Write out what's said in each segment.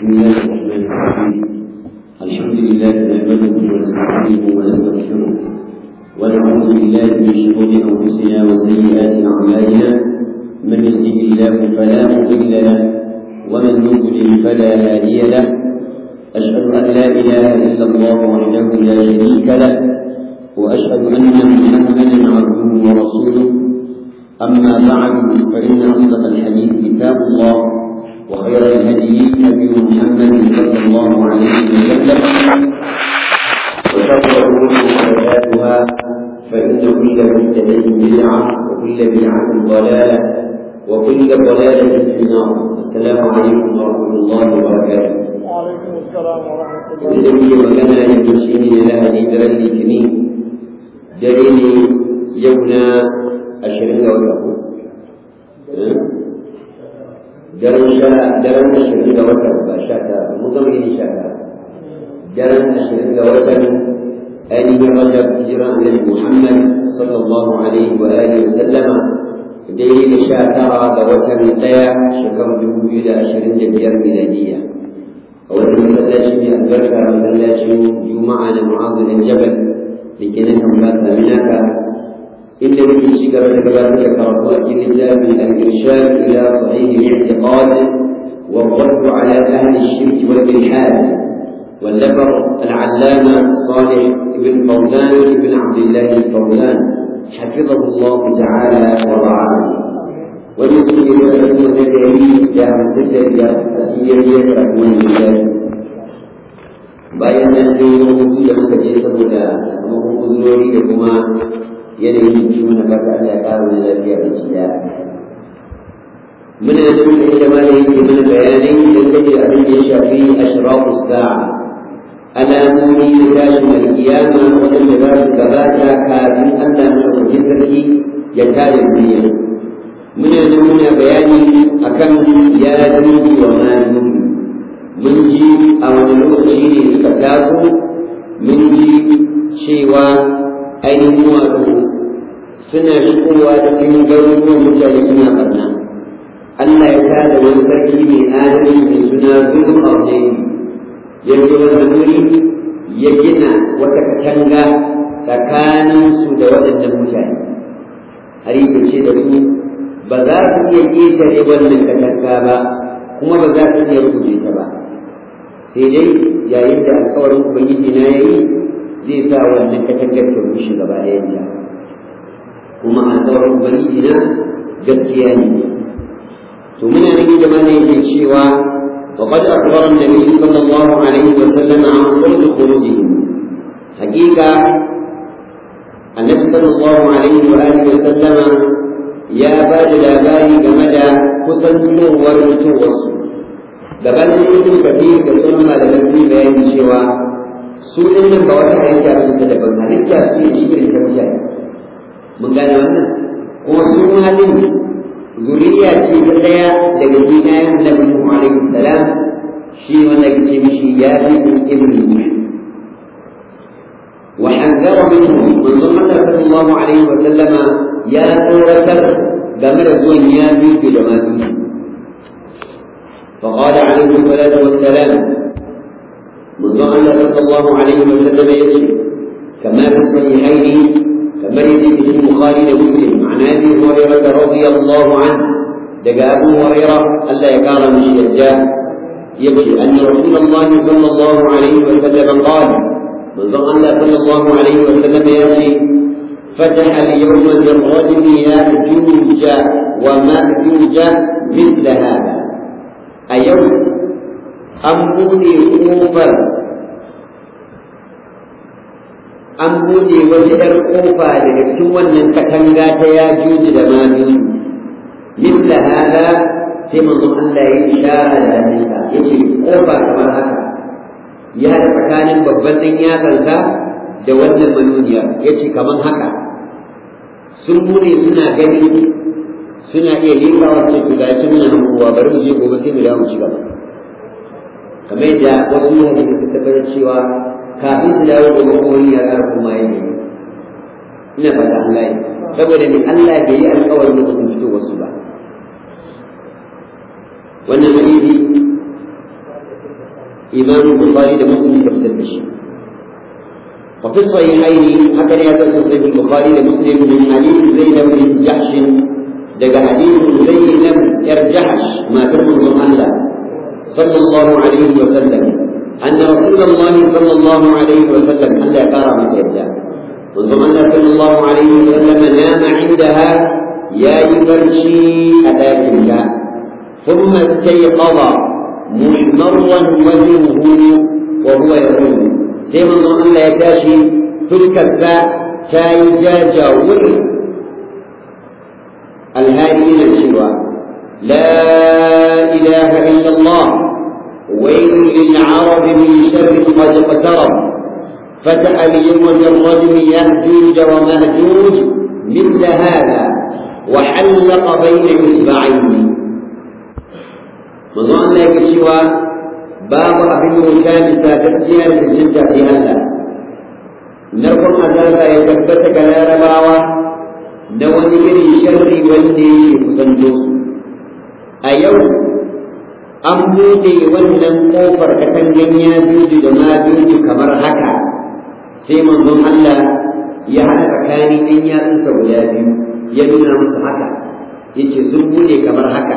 بسم الله الرحمن الرحيم الحمد لله نحمده ونستعينه ونستغفره ونعوذ بالله من شرور انفسنا وسيئات اعمالنا من يهده الله فلا مضل له ومن يضلل فلا هادي له اشهد ان لا اله الا الله وحده لا شريك له واشهد ان محمدا عبده ورسوله اما بعد فان اصدق الحديث كتاب الله وخير الهدي هدي محمد صلى الله عليه وسلم وشر الامور محدثاتها فان كل محدثه بدعه وكل بدعه ضلاله وكل ضلاله في النار السلام عليكم ورحمه الله وبركاته وعليكم السلام ورحمة الله idan muke magana ne to shi ne na lahadi daren litinin dare ne yau na ashirin ga wata ko daren sha daren ashirin ga wata ba sha ta mun gama yin sha ta daren ashirin ga watan ainihin rajab hijira annabi muhammad sallallahu alaihi wa alihi wa sallama daidai da sha tara ga watan ɗaya shekarar dubu biyu da ashirin da biyar miladiyya a wani masallaci mai albarka masallacin juma'a da mu'azu da jabal da ke nan kan basa minaka inda muke ci gaba da gabatar da karatu a cikin littafin al-irshad ila sahih al-i'tiqad wa radd ala ahli ash-shirk wal ilhad والنفر العلامة صالح بن فوزان بن عبد الله الفوزان حفظه الله تعالى ورعاه ويمكن أن يكون دليل دام تدري أسيرية رحمه الله bayan nan sai wasu da muka je saboda sakamakon uzurori da kuma yanayin ciwo na baka Allah ya ƙara wani lafiya da shi da muna da duka inda ma da yake mana bayanai dangane da abin da ya shafi ashrafu sa'a alamomi da tashin alkiyama waɗanda za su gabata kafin Allah madaukakin sarki ya kare duniya muna nan muna bayani akan ya dubi wa ma dubi mun ji a wani lokaci ne suka taso mun ji cewa ainihin wato suna shigowa cikin garuruwan mutane suna barna Allah ya tada wani sarki mai adalci mai suna zulun arzaini ya zo wani wuri ya gina wata katanga tsakaninsu da waɗannan mutane har yi ce da su ba za su iya ƙetare wannan katanga ba kuma ba za su iya rubuce ta ba sai dai yayin da alkawarin ubangiji na ya yi zai sa wannan katangar ta rushe gaba ɗayanta kuma alkawarin ubangiji na gaskiya ne to muna nan da mana yake cewa وقد أخبر النبي صلى الله عليه وسلم عن قرب خروجهم حقيقة النبي صلى الله عليه وآله وسلم ya ba da labari game da kusantowar mutuwarsu gabanin ibn kafir da sun malaman sun bayani cewa su din nan ba wata halitta ba ta daban halitta su ne irin ta mutane mun gane wannan kuma su halin zuriya ce ta daya daga cikin annabi Nuhu alaihi salam shi wanda ke ce mishi ya fi ibn وحذر منه من صلى الله عليه وسلم ya tsoratar game da zuwan ya biyu da masu فقال عليه الصلاة والسلام منذ أن صلى الله عليه وسلم يسلم كما في الصحيحين كما يجد في البخاري ومسلم عن أبي هريرة رضي الله عنه دقى أبو هريرة ألا يقال من الشجاع يبكي أن رسول الله صلى الله عليه وسلم قال منذ أن صلى الله عليه وسلم يأتي فتح اليوم بالرجل يأجوج ومأجوج مثل هذا أيوم أمبوني أوفر an buɗe wata ‘yar ƙofa daga cikin wannan katanga ta ya juji da majuji misla hada sai manzon Allah ya ishara da hannunsa ya ce ƙofa kamar haka ya haɗa tsakanin babban ɗan yatsansa da wannan manuniya ya ce kamar haka sun bude suna gani suna iya leƙa wasu su ga shi muna hankowa bari mu je gobe sai mu dawo ci gaba kamar yadda wasu mutane suka tabbatar cewa kafin su dawo gobe ko wani ya ƙara kuma ya ina fata an gane saboda ni Allah bai yi alƙawarin lokacin fito wasu ba wannan hadisi imam bukhari da muslim suka fitar da shi وفي الصحيحين هكذا يذكر صحيح البخاري ومسلم من حديث زينب بن جحش دق حديث زينب يرجحش ما ترمز الله صلى الله عليه وسلم أن رسول الله صلى الله عليه وسلم ألا كرم يده منذ أن صلى الله عليه وسلم نام عندها يا يبرشي أتاكمك ثم استيقظ محمرا وجهه وهو يقول sai manzon Allah ya tashi fuskarsa ta yi jajawur alhali yana cewa la ilaha illallah ويل للعرب من شر قد اقترب فتح اليوم بالرجم يأجوج ومأجوج مثل هذا وحلق بين إصبعين manzo Allah yake cewa babu abin wuta bisa gaskiya da cancanta fi Allah narkon azaba ya tabbata ga larabawa na wani irin sharri wanda yake kusanto a yau an buɗe wannan ƙofar katangan ya juju da ma juju kamar haka sai manzon Allah ya haɗa tsakanin ɗan yatsunsa guda biyu ya nuna musu haka yace sun buɗe kamar haka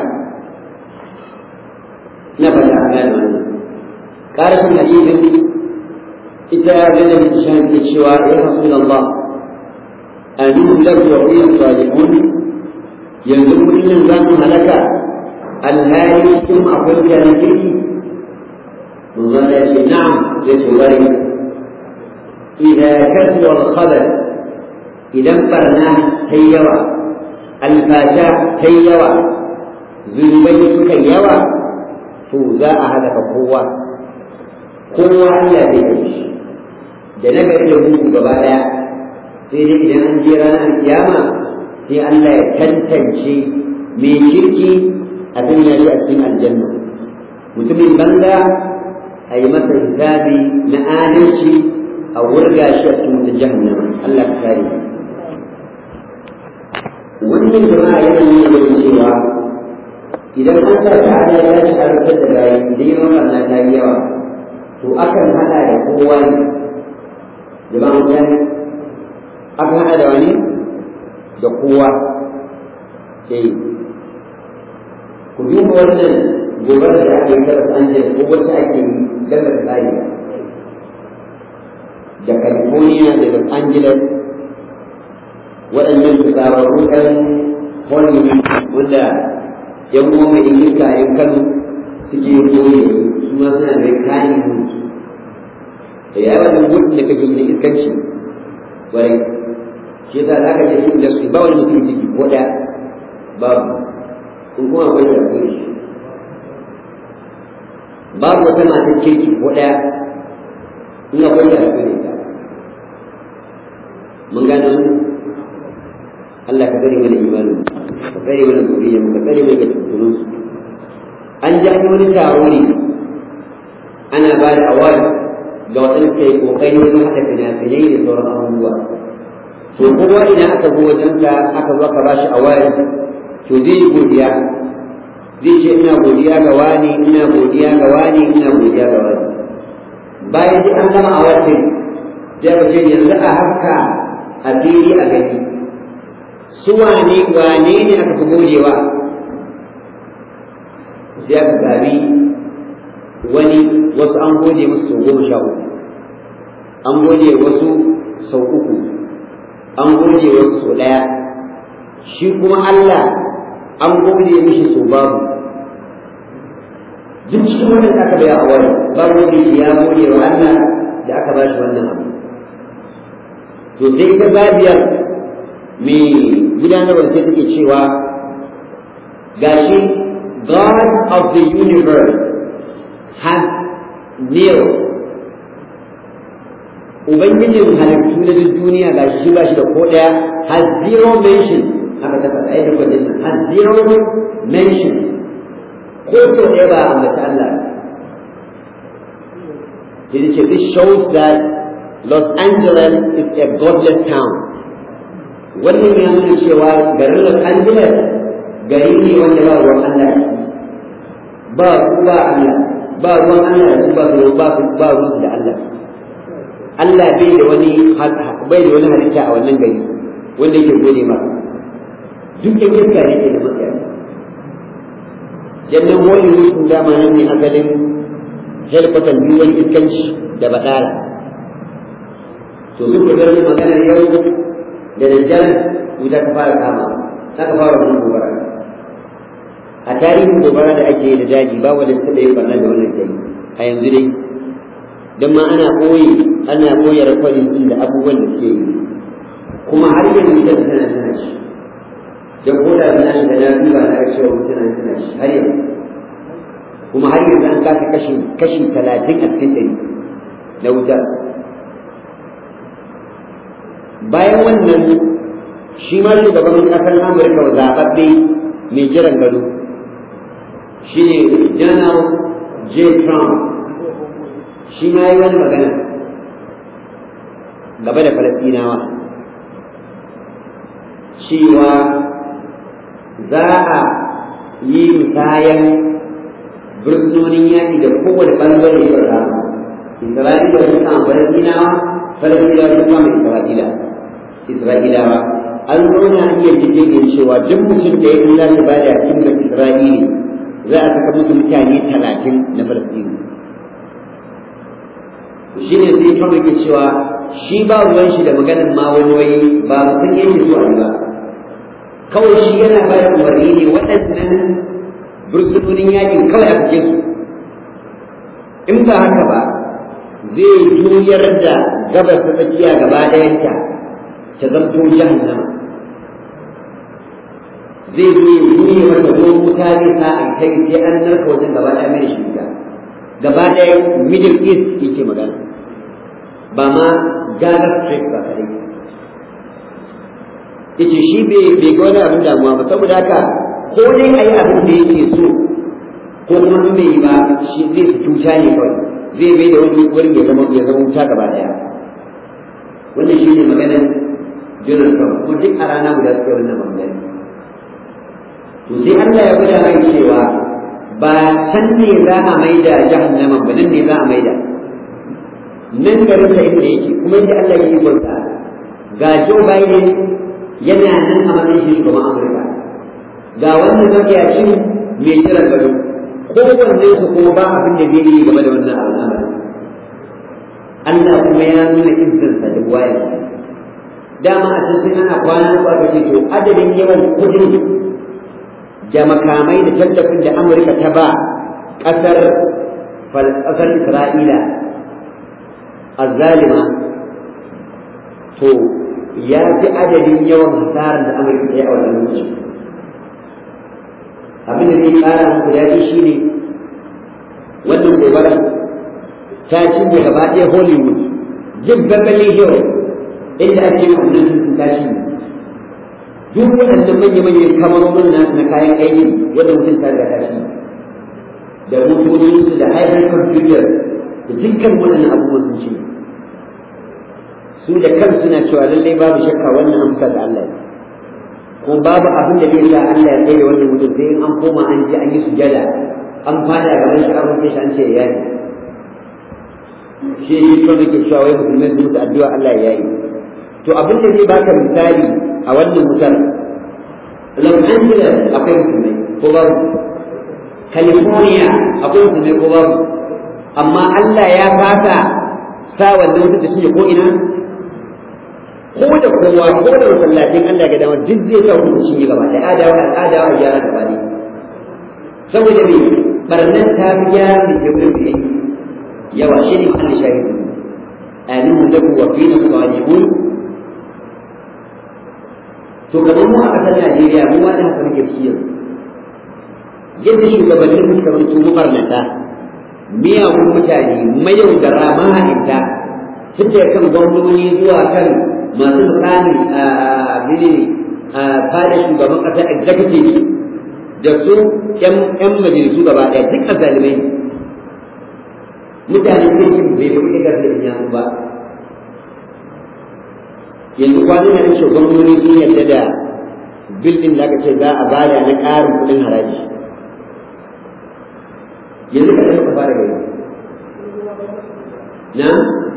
na fata a gane wannan ƙarashin hadisin ita gane da shan ke cewa ya rasu Allah a nuhlar wa wuyan salihun yanzu kullum za mu halaka alhali cikin akwai mutanen kirki mun zana ya ce na'am ya ce bari idan kasu al idan barna ta yawa alfasha ta yawa zunubai suka yawa to za a halaka kowa kowa Allah zai yi shi da na gari da mugu gaba daya sai dai idan an je ranar kiyama sai Allah ya tantance mai kirki a sanya shi a cikin aljanna mutumin banza a yi masa hisabi na adalci a wurga shi a cikin wata jahannama Allah ka kare wannan jama'a yana nuna cewa idan an sa ta ala ya ci harkar da bayi idan yawan wannan ta yi yawa to akan hada da kowa ne jama'an jani akan hada da wani da kowa eh ku duba wannan gobarar da aka yi ta Los Angeles ko wacce ake yi daga tsari da California da Los Angeles waɗannan su tsararru ɗan Hollywood wanda yan goma in iska yan kano suke koyi su ma suna da kayan mutu da ya wani mutu da kake da iskanci wai shi yasa za ka je shi da su ba wani mutum ciki ko da babu in kuma akwai da akwai shi babu wata matar kirki ko ɗaya in akwai da akwai ta mun gano Allah ka gari mana imanin ka tsare mana zuriya ka tsare mana tuntunin su an ji an wani taro ne ana ba da award ga waɗanda suka yi ƙoƙari wajen haɗa fina-finai da sauran abubuwa to kowa idan aka zo wajen ka aka zo aka bashi award to zai yi godiya zai ce ina godiya ga wani ina godiya ga wani ina godiya ga wani bayan duk an gama award din sai ka ce yanzu a haka a fili a gani su wane wane ne aka fi godewa sai aka gari wani wasu an gode musu sau goma sha uku an gode wasu sau uku an gode wasu sau ɗaya shi kuma Allah an gode mishi sau babu duk cikin wannan da aka baya a wani babu wanda ya gode wa Allah da aka ba shi wannan abu to sai ita babiyar mai gudanarwar sai take cewa gashi God of the universe has nil Ubangijin halittu na duk duniya ga shi ba shi da ko ɗaya has zero mention aka ta faɗa yadda kwadin nan has zero mention ko so ɗaya ba a ambata Allah sai ce this shows that Los Angeles is a godless town wannan ya nuna cewa garin Los Angeles gari ne wanda ba ruwan Allah ba ku ba Allah ba ruwan Allah da su ba su ba su ba ruwan da Allah Allah bai da wani bai da wani halitta a wannan gari wanda yake gode ma duk da iska ne ke da matsaya jannan Hollywood sun dama nan ne asalin helkwatan biyuwar iskanci da baɗala to sun fitar da maganar yau da daddare wuta ta fara kama za ka fara wani gobara a tarihin gobara da ake da daji ba wanda suka yi barna da wannan kai a yanzu dai don ma ana ɓoye ana ɓoye rakwadin ɗin da abubuwan da suke yi kuma har yanzu da tana tana shi don ko da na shi da na duba na ga cewa tana tana shi har yanzu kuma har yanzu an kasa kashi kashi talatin a cikin ɗari na wuta bayan wannan shi ma shugaban ƙasar amurka zaɓaɓɓe mai jiran gado shi ne janar j trump shi ma yi wani magana gaba da falastinawa cewa za a yi musayan bursunonin yaƙi da kowane ɓangare ya rama isra'ila sun kama falastinawa falastinawa sun kama isra'ila isra'ilawa an zauna an iya jirgin cewa duk mutum da ya za su bada kimar isra'ili za a saka musu mutane talatin na falastini shi ne sai kawai ke cewa shi ba ruwan shi da maganin ma wani wai ba mutum yake so a ba kawai shi yana ba da umarni ne waɗannan bursunonin yakin kawai a fice su in ba haka ba zai juyar da gabas ta tsakiya gaba ɗayanta ta zamto jahannama zai zo ya juye mata ko wuta zai sa a kai sai an narka wajen gaba ɗaya mai shi gaba ɗaya middle east yake magana ba ma gaza straight ba kare yace shi bai bai ga wani abin damuwa ba saboda haka ko dai ayi abin da yake so ko kuma in bai yi ba shi zai fi cuta ne kawai zai bai da wani wurin ya zama ya zama wuta gaba ɗaya wannan shi ne maganar Donald Trump kuma duk a rana guda suke wannan magana to sai Allah ya gwada mai cewa ba can ne za a maida jahannama ba nan ne za a maida nan garin sa inda yake kuma inda Allah ya yi gwanta ga Joe Biden yana nan a matsayin shi shugaban Amurka ga wannan makiyacin mai jiran gado kowanne su kuma ba abin da zai yi game da wannan al'amari Allah kuma ya nuna izinsa da wayar dama a cikin ana kwana ko aka ce to adadin yawan kudin da makamai da tallafin da Amurka ta ba ƙasar ƙasar Isra'ila azzalima to ya fi adadin yawan hasarar da Amurka ta yi a wannan lokaci abin da zai ƙara muku daɗi shi ne wannan gobara ta cinye gaba ɗaya Hollywood jin Beverly Hills inda ake wannan sun ta cinye duk waɗannan manya-manyan kamarorin nasu na kayan aiki wanda mutum ta riga ta shi da motocinsu da hybrid computers da dukkan waɗannan abubuwan sun ce su da kan suna cewa lallai babu shakka wannan amsa da Allah ko babu abin da zai sa Allah ya tsaye da wannan mutum sai in an koma an je an yi sujada an fada gaban shi an rufe shi an ce ya yi shi shi kawai ke cewa wai musulmai su musu addu'a Allah ya yi to abin da zai baka misali a wannan wutar Los Angeles akwai musulmai ko babu California akwai musulmai ko babu amma Allah ya fata sa wannan wutar da shine ko ina ko da kowa ko da masallacin Allah ga dama duk zai sa ku cinye gaba da adawa adawa a gyara gaba ne saboda me barnan ta fi gyara da ke wurin yawa shi ne ma'ana shahidu aminu da kuwa fi na salihun to kamar mu a ƙasar Najeriya mu ma da haka muke ciki yanzu yadda shugabannin mu suka zanto mabarnata miyagun mutane mayaudara mahalinta suke kan gwamnoni zuwa kan masu mukami a menene a fada shugaban ƙasa executive da su ƴan majalisu gaba ɗaya duk azalimai mutane sun yi bai fi kuɗi ƙarfi da yanzu ba yanzu kwanan nan shugabanni sun yarda da bil din da aka ce za a bada na ƙarin kuɗin haraji yanzu ka ɗauka fara gani na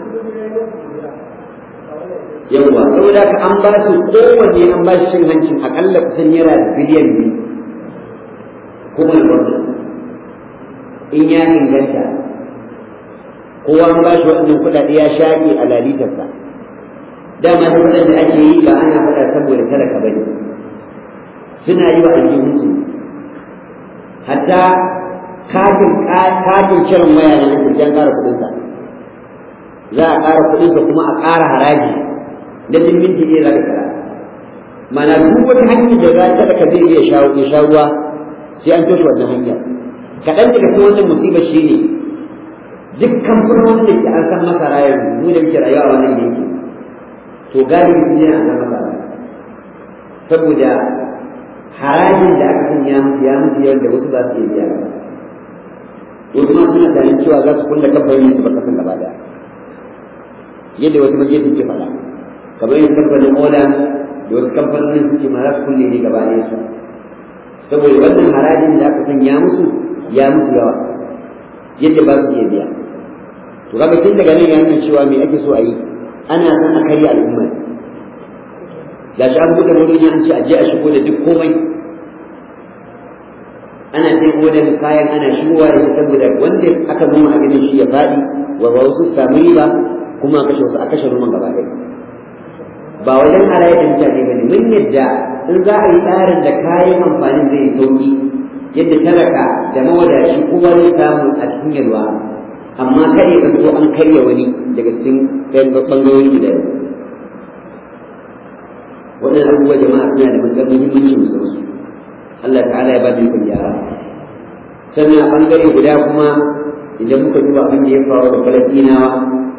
yawwa saboda ka an ba su kowanne an ba shi cin hancin akalla kusan naira biliyan biyu kowane gwamnati in ya inganta kowa an ba shi waɗannan kuɗaɗe ya shaƙe a lalitarsa dama da kuɗin da ake yi ba ana faɗa saboda talaka bane suna yi wa aljihunsu hatta katin katin kiran waya na nan an ƙara kuɗinsa za a ƙara kuɗinsa kuma a ƙara haraji da duk minti ne za ka kira mana duk wata hanyar da za ta ka zai iya sha ruwa sai an toshe wannan hanyar kaɗan daga cikin wannan musibar shi ne duk kamfanonin da ke an san masa rayar mu da muke rayuwa a wannan yanki to galibi sun yana san masa saboda harajin da aka sanya musu ya musu yawan da wasu ba su iya biya ba wasu ma suna tunanin cewa za su kulle kamfanin su ba kasan gaba daya yadda wata majiyar ke faɗa kamar yin kamfanin oda da wasu kamfanonin suke ma za su kulle ne gaba ɗaya su saboda wannan harajin da aka sanya musu ya musu yawa yadda ba su iya biya to kaga tun daga nan ya nuna cewa me ake so a yi ana son a karya al'umma ga shi an buɗe wani an ce a je a shigo da duk komai ana sai odan kayan ana shigowa da shi saboda wanda aka noma a gidan shi ya faɗi wa wasu samu riba kuma a kashe wasu a kashe noman gaba ɗaya ba wajen halaye da mutane ba ne mun yadda in za a yi tsarin da kayan amfanin zai yi sauki yadda talaka da mawadashi kowa zai samu a cikin yalwa amma kada ya zanto an karya wani daga cikin ɓangarori guda biyu waɗannan abubuwa jama'a suna da matuƙar muhimmanci musamman Allah ta'ala ya ba da ikon gyara sannan a ɓangare guda kuma idan muka duba abin da ya faru da falastinawa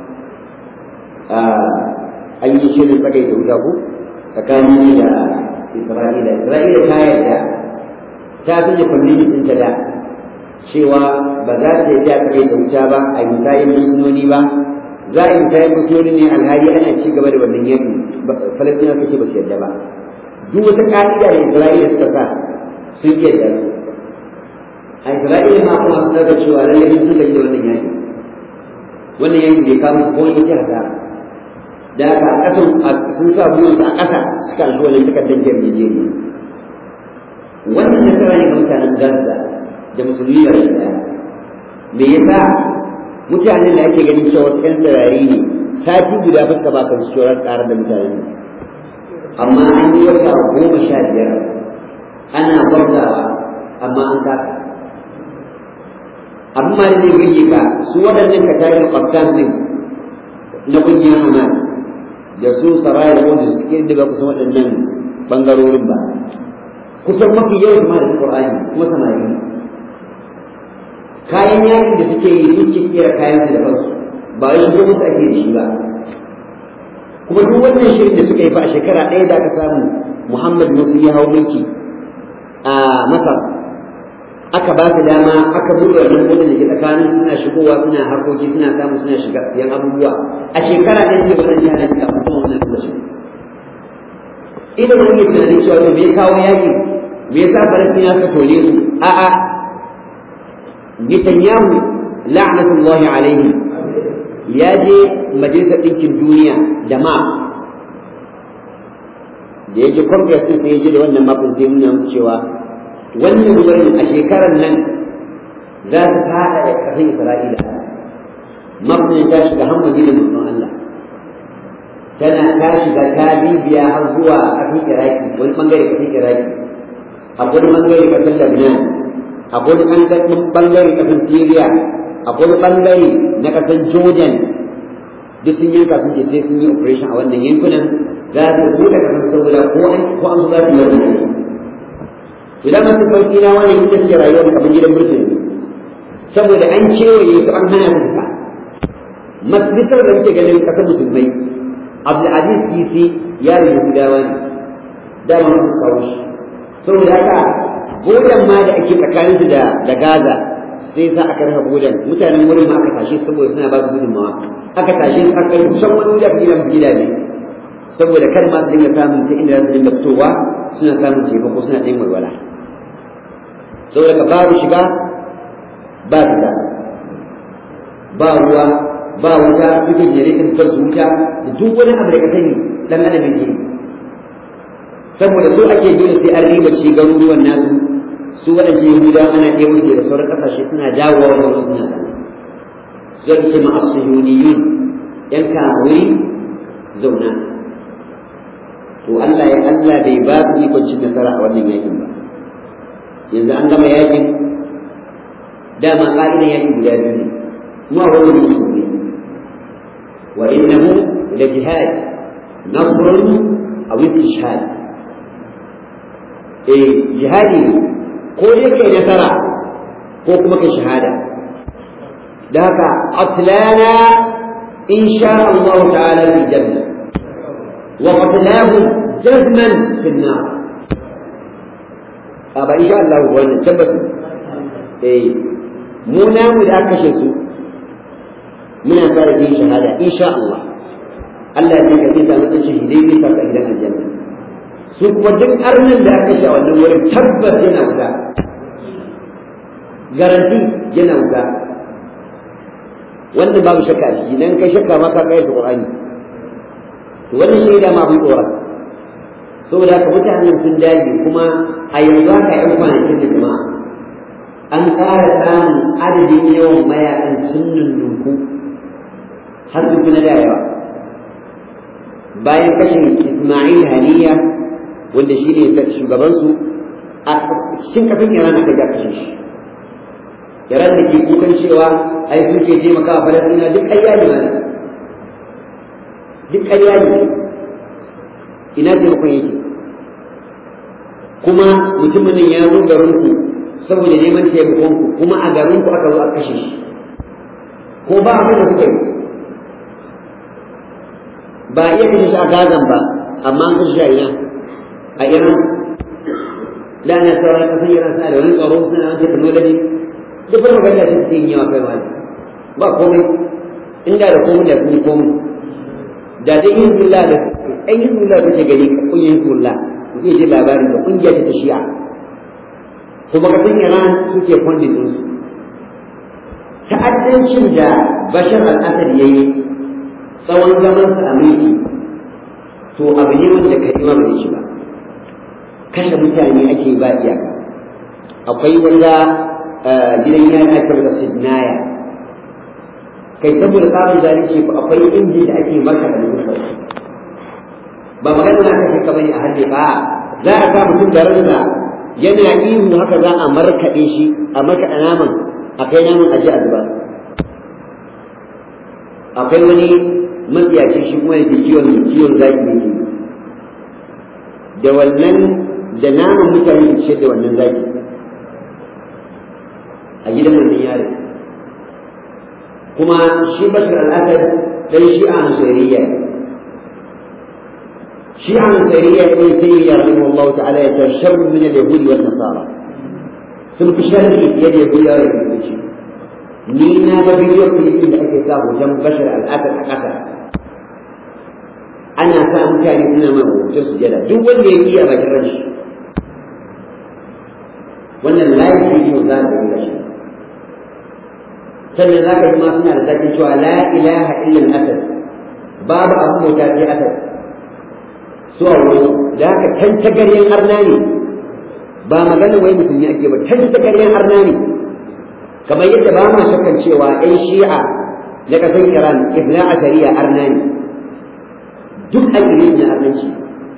an yi shirin tsakai da wuta ko tsakanin da isra'ila isra'ila ta yarda ta sanya kwamiti ɗinta da cewa ba za ta yi tsakai da wuta ba a yi tayin musulmoni ba za a yi tayin musulmoni ne alhali ana ci gaba da wannan yanki falastina suka ce ba su yarda ba duk wata ka'ida da isra'ila suka sa sun yarda a isra'ila ma kuma sun daga cewa lallai sun gaji da wannan yanki wannan yanki bai kama ko wani yake hasara da haka kasan sun sa buwansu a ƙasa suka shi wani takardar yarjejeniya wannan nasara ne ga mutanen gaza da musulmi da shi me yasa mutanen da ake ganin cewa ƴan tsirari ne sati guda fuska ba kan tsoron ƙarar da mutanen amma an yi wata goma sha biyar ana gwamzawa amma an kasa amma da zai burge ka su waɗannan ka tashi kwaftan din na ƙungiyar hamas da su saraya da wanda suke daga kusan waɗannan ɓangarorin ba kusan mafi yawan ma da Qur'ani kuma samari kayan yakin da suke yi su suke kera kayan su da kansu ba wai shigo musu ake da shi ba kuma duk wannan shirin da suka yi fa a shekara ɗaya da aka samu Muhammad Musa ya hau mulki a Masar aka ba su dama aka buɗe wannan kudin da ke tsakanin suna shigowa suna harkoki suna samu suna shiga siyan abubuwa a shekara ɗaya ce wannan jihar da kuma wannan tallashi ina da wani tunanin cewa to me ya kawo yakin me yasa falastina suka tole su a'a Netanyahu la'natullahi alaihi ya je majalisar ɗinkin duniya da ma da ya je congress ɗin sai ya je da wannan mafin sai nuna musu cewa wannan wurin a shekarar nan za su fada da ƙasar Isra'ila mafin ta shiga hamadi da mutum Allah tana ta shiga ta bibiya har zuwa ƙasar Iraki wani bangare ƙasar Iraki akwai bangare ƙasar Lebanon akwai bangare ƙasar Syria akwai bangare na ƙasar Jordan duk sun yanka sun ce sai sun yi operation a wannan yankunan za su buɗe ƙasar saboda ko an ko an za su yi idan masu sauƙi na wani ita ce rayuwar kamar gidan birnin saboda an kewaye su an hana su fita masjidar da muke ganin ƙasar musulmai abdulaziz kisi yaron yahudawa ne dama sun kawo shi saboda haka bodan ma da ake tsakanin su da da gaza sai sa aka rasa bodan mutanen wurin ma aka tashe saboda suna ba su gudunmawa aka tashe su aka yi kusan wani wuri aka gina gida ne saboda kar ma su dinga samun ta inda za su dinga fitowa suna samun taimako suna ɗan walwala saboda ka babu shiga ba fita ba ruwa ba wuta suke jere kan su wuta da duk wani abu da ka sani dan adam yake saboda so ake dole sai an riba ci garuruwan nasu su waɗanda yahudawa ana ɗaya musu da sauran ƙasashe suna dawowa wani wani suna zai ce ma asihuniyun yan kamuri zauna to Allah ya Allah bai ba su ikon cin nasara a wannan yakin ba yanzu an gama yakin dama ƙa'idan yakin guda biyu ne kuma wani musulmi wa innahu la jihad nasrun aw istishhad eh jihadi ko dai kai nasara ko kuma kai shahada da haka atlana in sha Allah ta'ala fi janna wa qatlahu jazman fi an-nar aba insha Allah wannan tabbata eh mu namu da aka kashe su muna fara yin shahada insha Allah Allah ya kace ta mutum shahidai ne saka idan aljanna su kuma duk arnin da aka sha wannan wurin tabbas yana wuta garanti yana wuta wanda babu shakka a ciki nan kai shakka ma ka kai da Qur'ani to wannan shaida ma mun tsora saboda haka mutanen sun dage kuma a yanzu haka yan kwanakin da jama'a an ƙara samun adadin yawan mayakan sun nunnunku har su fi na da yawa bayan kashin Ismail Haniya wanda shi ne shugabansu a cikin kafin Iran aka ga kashe shi Iran da ke kukan cewa ai suke taimaka a Falasɗina duk ƙarya ne mana duk ƙarya ne ina taimakon yake kuma mutumin nan ya zo garinku saboda neman taimakon ku kuma a garinku aka zo a kashe shi ko ba abin da kuka yi ba iya kashe shi a gazan ba amma an kashe shi a ina a iran da na sauran kasar iran suna da wani tsaro suna wani technology duk wani magana sun ce yawa kai ma ba komai inda da komai da sun yi komai da dai hizbullah da ɗan hizbullah da ke gani ƙungiyar hizbullah zai ji labarin da ƙungiyar ta shi'a kuma kasar iran suke funding ɗinsu ta'addancin da bashar al-assad ya yi tsawon zamansa a mulki to abu ne wanda ka yi ba shi ba kashe mutane ake ba iyaka akwai wanda gidan yana ake da sidnaya kai saboda tsarin zalunci ko akwai injin da ake maka da mutum ba magana na kashe ka bane a hadde ba za a sa mutum da ransa yana ihu haka za a markaɗe shi a markaɗa naman a kai naman aji a zuba akwai wani matsiyacin shi kuma yake kiwon kiwon zaki ne ke da wannan da naman mutane su ce da wannan zaki a gidan wannan yare kuma shi bashir al'adar dan shi'a nusairiyya shi'a nusairiyya ne sai ya rahimu Allah ta'ala ya tashar min al-yahudi wan nasara sun fi sharri fiye da yahudawa da kiristoci ni na ga bidiyo filifin da ake sa hoton bashar al'adar a ƙasa ana sa mutane suna mai hoton sujada duk wanda ya yi a bakin ranshi wannan layin bidiyo za ka yi shi sannan za ka ji ma suna da zaƙin cewa la ilaha illa al-asad babu abu bauta sai asad su a wani da haka tantagaryen arna ne ba magana wai musulmi ake ba tantagaryen arna ne kamar yadda ba ma shakkan cewa ɗan shi'a na ƙasar iran ibna asariya arna ne duk al'ilis na arnanci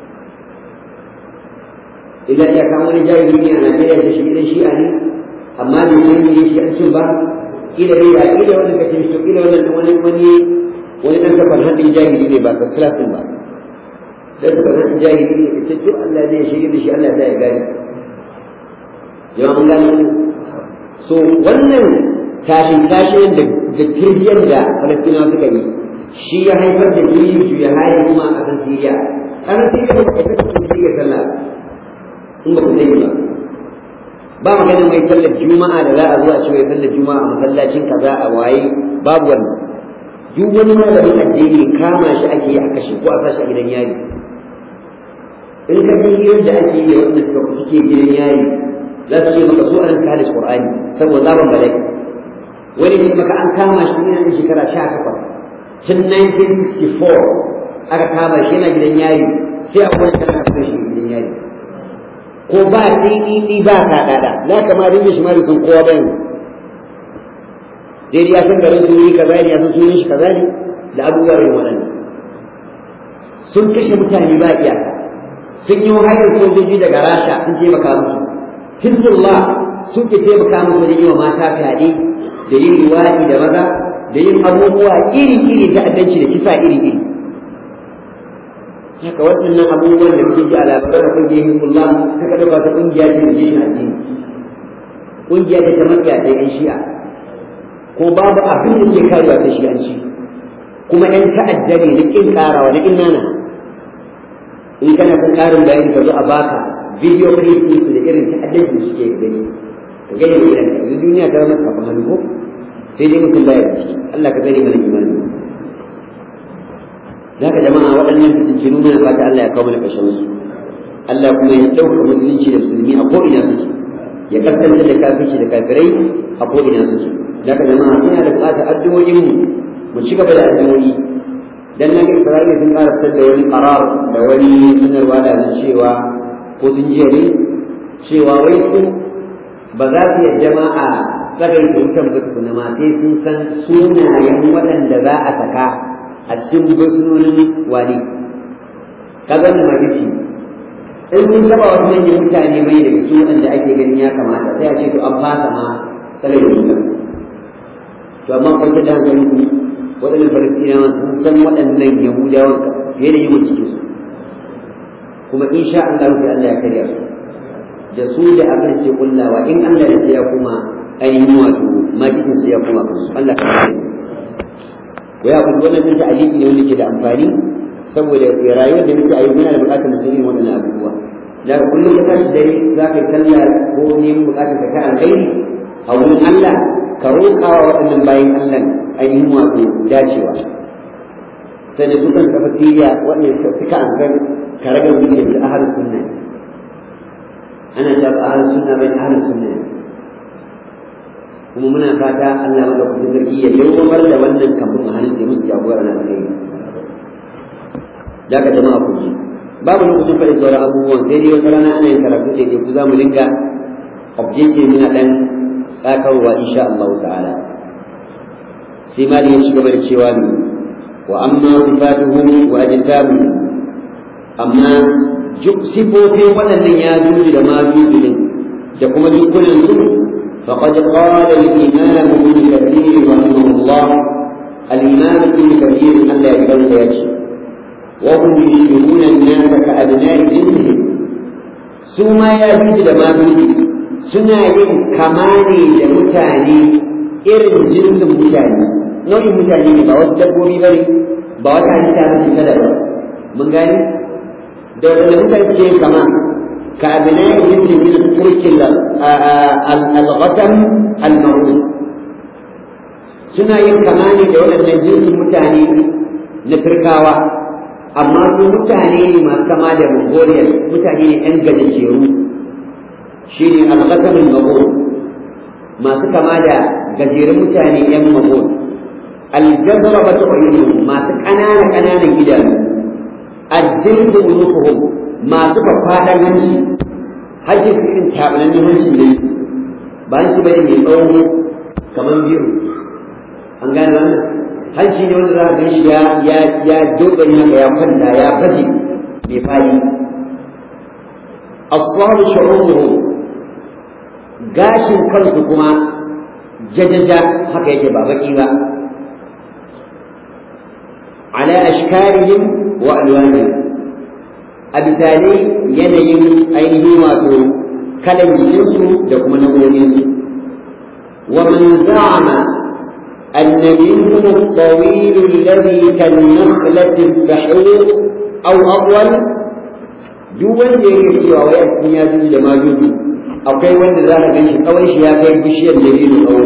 idan ya kama wani jahili ne a najeriya da shi idan shi'a ne amma bai san me shi an cin ba kila dai ya kila wannan kace shi kila wannan wani wani wani dan safar hadin jahili ne ba first class din ba sai safar hadin jahili ne ce to Allah zai shirye da shi Allah zai gani jama'a mun gane so wannan tashin tashin da da kirjiyar da Falastinawa suka yi shi ya haifar da juyin juya hali kuma a kan Siriya ƙasar Siriya ba ta kasance Siriya sallah in ba ku sani ba ba maganin mai sallar juma'a da za a zo a ce mai sallar juma'a a masallacin kaza a waye babu wannan duk wani malamin addini kama shi ake yi a kashe ko a sashi a gidan yari in ka bi yadda ake yi wanda suka suke gidan yari za su ce maka so an kada qur'ani saboda zaban bala'i wani ne maka an kama shi yana da shekara sha takwas tun 1964 aka kama shi yana gidan yari sai a wani kana kai shi gidan yari ko ba ɗiɗiɗi ba kaɗaɗa za ka ma rinda shi ma da sun kowa bayan dai ya san garin sun yi kaza ne ya san sunan shi kaza ne da abubuwa irin waɗannan sun kashe mutane ba iyaka sun yi hayar sojoji daga rasha sun taimaka musu hizbullah sun ke taimaka musu wajen yi wa mata fyaɗe da yin luwaɗi da maza da yin abubuwa iri-iri ta'addanci da kisa iri-iri haka waɗannan abubuwan da muke ji a labaran ƙungiyar hizbullah ta ka ɗauka ta ƙungiya ce da jishin addini ƙungiya ce ta mafiya ta yan shi'a ko babu abin da ke karewa ta shi'anci kuma ‘yan ta'adda ne na ƙin ƙarawa na ƙin nana in kana son ƙarin bayani ka zo a baka bidiyo clip su da irin ta'addanci da suke gani ka gani da irin yanzu duniya ta zama kafin hannu ko sai dai mutum baya da ciki Allah ka tsare mana imani da haka jama'a waɗannan fitintinu mana fata Allah ya kawo mana ƙarshen su Allah kuma ya ɗauka musulunci da musulmi a ko'ina suke ya kasance da kafirci da kafirai a ko'ina suke da haka jama'a suna da buƙatar addu'o'inmu mu ci gaba da addu'o'i dan nan Isra'ila sun ƙara fitar da wani qarar da wani sanarwa da cewa ko sun jiya ne cewa wai su ba za su yadda ma a tsagai da wutan ba tukuna ma sai sun san sunayen waɗanda za a saka a cikin bursunonin wani kaga wannan magici in sun saba wasu manyan mutane mai daga su waɗanda ake ganin ya kamata sai a ce to an fasa ma tsagai da wutan to amma kwanci da hankali ku waɗannan falastinawa sun san waɗannan yahudawan fiye da yawan cikin su kuma insha Allah sai Allah ya karya su da su da abin sai kullawa in Allah ya tsaya kuma ainihin wato makitin su ya kuma kansu Allah ka kare waya ku wannan din ta'aliki ne wanda ke da amfani saboda rayuwar da muke a yau muna da buƙatar mu san irin waɗannan abubuwa da kullum ka tashi dare za ka yi sallah ko neman buƙatar ka ta alkhairi a wurin Allah ka roƙa wa waɗannan bayan Allah ainihin wato dacewa sai da dukan tafatiyya waɗanda suka an san karagar zuciyar da ahal sunna ana ta ahal sunna bai ahal sunna kuma muna fata Allah maka kuma sarki ya dawamar da wannan kambun a hannun da musu jagora na kai da ka jama'a ku ji babu lokacin faɗi sauran abubuwan sai dai wata rana ana yin karatu da ke ku za mu dinga objective muna ɗan tsakarwa insha Allah ta'ala sai ma da ya ci gaba da cewa ne wa amma sifatuhum wa ajsamuhum amma sifofin waɗannan ya zuji da ma zuji da kuma dukkanin su faqad qala al-imam ibn kathir rahimahullah al-imam ibn kathir Allah ya gauta ya ce wa hum yushbihuna an-nasa ka abna'i jinsihim su ma ya zuji da ma zuji suna yin kama ne da mutane irin jinsin mutane nau'in mutane ne ba wasu dabbobi ba ne ba wata halitta ba ce ta daban mun gani da wanda mutane suke yin kama ka abinai jinsin min turkin al-ghatam al-ma'ruf suna yin kama ne da waɗannan jinsin mutane na turkawa amma su mutane ne masu kama da mongolian mutane ne ɗan gajejeru shi ne al-ghatam al-ma'ruf masu kama da gajerun mutane ‘yan mahon aljazara ba ta ƙwayoyi masu ƙanana ƙananan idanu addin da unufuhum masu faɗaɗan hanci hajji su irin taɓanan hanci ne ba hanci bane mai tsawo kamar biyu an gane wannan hanci ne wanda za a ganshi ya ya ya dogari haka ya kwanta ya baje mai fadi as-salu shu'uruhum gashin kansu kuma jajaja haka yake ba baki ba ala ashkarihim wa alwanihim a bisalai yanayin ainihin wato kalan jikinsu da kuma nau'o'insu wa man za'ama أن منهم الطويل الذي كالنخلة السحور أو أطول دول يكسي ويأتي يجوز لما يجوز akwai wanda za ka gan shi tsawon shi ya kai bishiyar dabino tsawo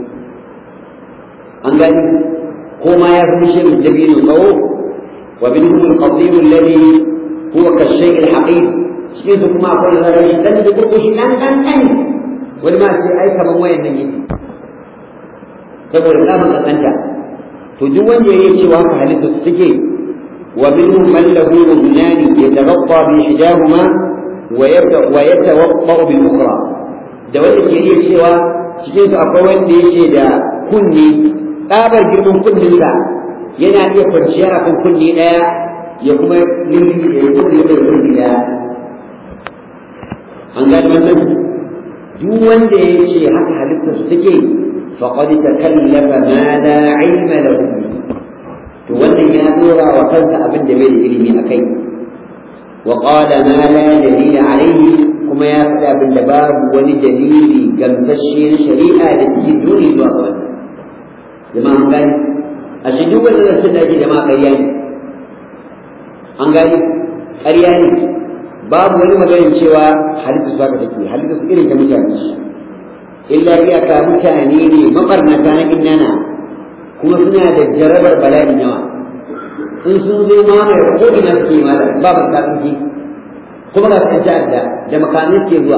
an gani ko ma ya fi bishiyar dabino tsawo wa bin hum qasir alladhi huwa ka shay al haqib cikin su kuma akwai wanda za ka shi dan da ko shi dan dan dan wani ma sai ai kaman wayan nan yake saboda tsamin kasanta to duk wanda ya cewa haka halitta su suke wa minhum man lahu udnani yatabaqqa bi ihdahuma wa yatawaqqa bil ukhra da wanda ke iya cewa cikin su akwai wanda yake da kunni tsabar girman kunninsa yana iya kwanciya a kan kunni ɗaya ya kuma lulluɓe ya kuma da kunni ɗaya an gani wannan duk wanda ya ce haka halittar su take faqad takallafa ma la ilma lahu to wannan ya dora wa kansa abin da bai da ilimi akai wa qala ma la dalila alayhi kuma ya faɗi abin da babu wani dalili gamsashe na shari'a da ke dole zuwa ga wannan jama'a an gani a shi duk wanda zan sun dace jama'a ƙarya ne an gani ƙarya ne babu wani maganin cewa halittu su haka take halittu su irin ta mutane illa iyaka mutane ne mabarnata na innana kuma suna da jarabar bala'in yawa in sun zo mamaye ko ina suke yi mala ba ba su ji kuma ga sun ta'adda da makamin suke zuwa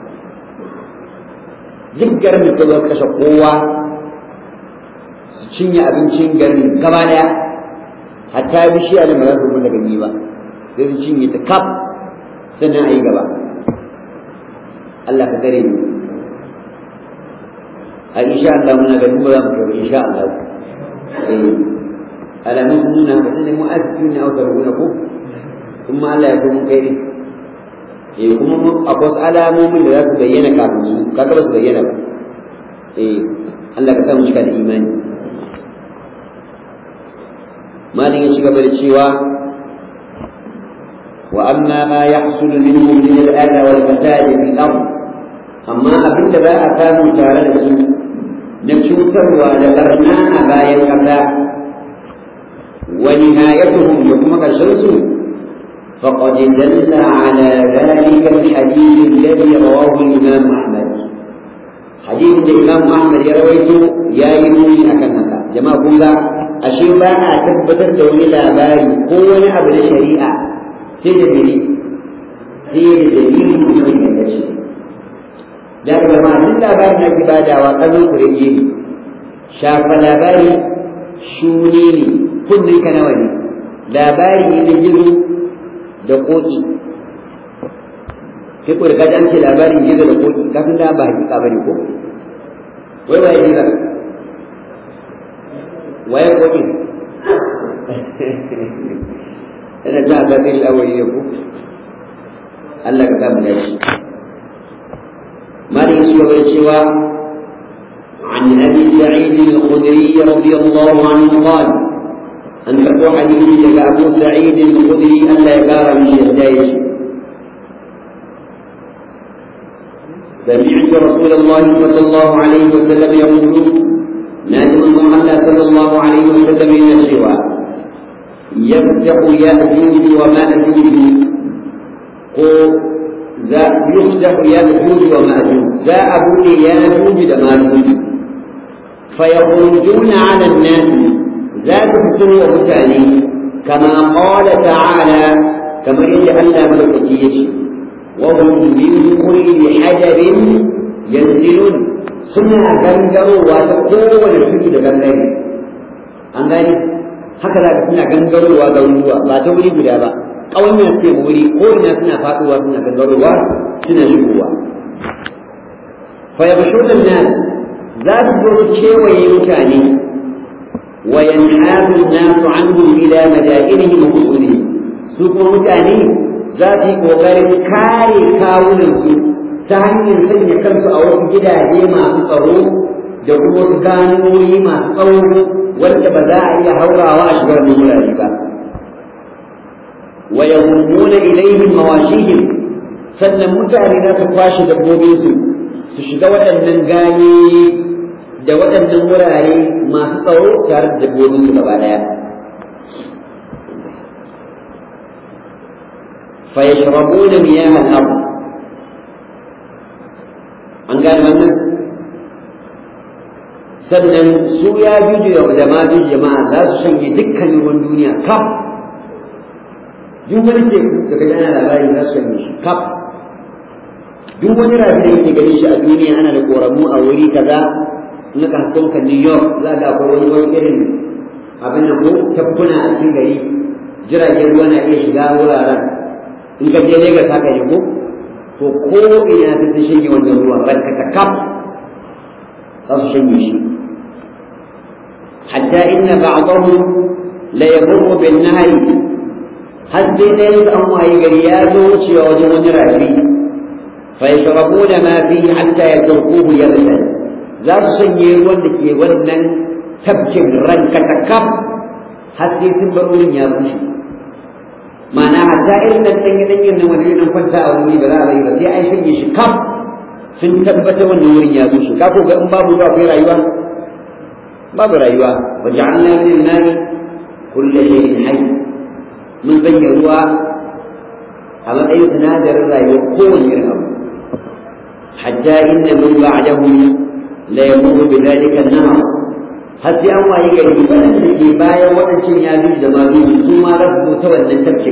duk garin da zuwa kashe kowa su cinye abincin garin gaba daya hatta bishiya da ba za su rubu daga ni ba sai su cinye ta kaf sannan a yi gaba Allah ka tsare ni a insha Allah muna ganin ba za mu kai insha Allah eh alamun nuna ba sai mu asibiti ne a wata ko kuma Allah ya kuma kai ne eh kuma akwai wasu alamomin da za su bayyana kafin su kaga ba su bayyana ba eh Allah ka samu cika da imani malin ya ci gaba da cewa wa amma ma yahsul minhum min al-adha wal fasad fi al-ard amma abin da ba a samu tare da su na cutarwa da barna a bayan kasa wa nihayatuhum da kuma karshen su فقد دل على ذلك الحديث الذي رواه الإمام أحمد حديث الإمام أحمد يرويته يا يموني أكنك جماعة كلها أشياء بقى تثبت دولي لاباري قوة أبن الشريعة سيد دليل سيد دليل كل الشيء لكن لما أنت لاباري نبي بعد وقضوا كريجيني شاف لاباري شونيني كل كنواني labari ne gizo da koki kai ko da kaji an ce labarin gizo da koki kafin da ba hakika ba ne ko wai waye gizo waye koki ina ta ga kai lawari ne ko Allah ka samu dashi mali su ga cewa عن ابي سعيد الخدري رضي الله عنه قال أن تقول حديث لك أبو سعيد الخدري أن لا يقار من الدايش سمعت رسول الله صلى الله عليه وسلم يقول نادم الله صلى الله عليه وسلم إلى الشواء يفتح يأجوج ومأجوج يفتح يأجوج ومأجوج ذا أبو يأجوج ومأجوج فيخرجون على الناس لا تفتنوا mutane كما قال تعالى كما يجعل ملكتي وهم من كل حجر ينزلون suna gangarowa ta kowane tudu da gangare an gani haka za ka suna gangarowa ga ruwa ba ta wuri guda ba ƙauyen ce wuri ko ina suna faɗuwa suna gangarowa suna shigowa fa yabshuna nas za su zo su kewaye mutane وينحاز الناس عنهم إلى مدائنهم وقصورهم سوق متاني ذاتي kokarin kare kawunansu ta hanyar sanya kansu a wasu gidaje masu tsaro da kuma wasu ganoyi masu tsawo wanda ba za a iya haurawa a shigar da wurare ba wa yahummuna ilaihim mawashihim sannan mutane za su kwashe dabbobinsu su shiga waɗannan ganyoyi da waɗannan wurare masu tsawo tare da dabbobin su gaba ɗaya fa yashrabuna miyah al-ard an gane wannan sannan su ya juju da ma juju jama'a za su shanye dukkanin ruwan duniya kaf duk wani teku daga yana labari za su shanye shi kaf duk wani rafi da yake gani shi a duniya ana da koramu a wuri kaza in ka hasko ka New York za ga akwai wani wani irin abin nan ko tabbuna a cikin gari jiragen ruwa na iya shiga wuraren in ka je Lagos haka ne ko to ko ina ta ta shige wannan ruwa barka ta kaf za su shanye shi hatta inna ba'dahu la yamurru bin nahri har sai dai su an waye gari ya zo wucewa wajen wani rafi fa yashrabuna ma fihi hatta yatrukuhu yabsan za su shanye ruwan da ke wannan tabkin ranka ta kaf har sai sun bar wurin ya bushe ma'ana hatta irin da ɗan gidan yin nan wani nan kwanta a wani ba za a bari ba sai an shanye shi kaf sun tabbata wannan wurin ya bushe ka ko ga in babu ruwa akwai rayuwa babu rayuwa wa ja'alna min an-nari kullu shay'in hayy mun sanya ruwa a matsayin sinadarin rayuwa kowane irin abu hatta inna min ba'dahu la yamuru bi dhalika an-nahar har sai an waye gari waɗanda ke bayan waɗancan ya bi da mazu su ma za su zo ta wannan tafkin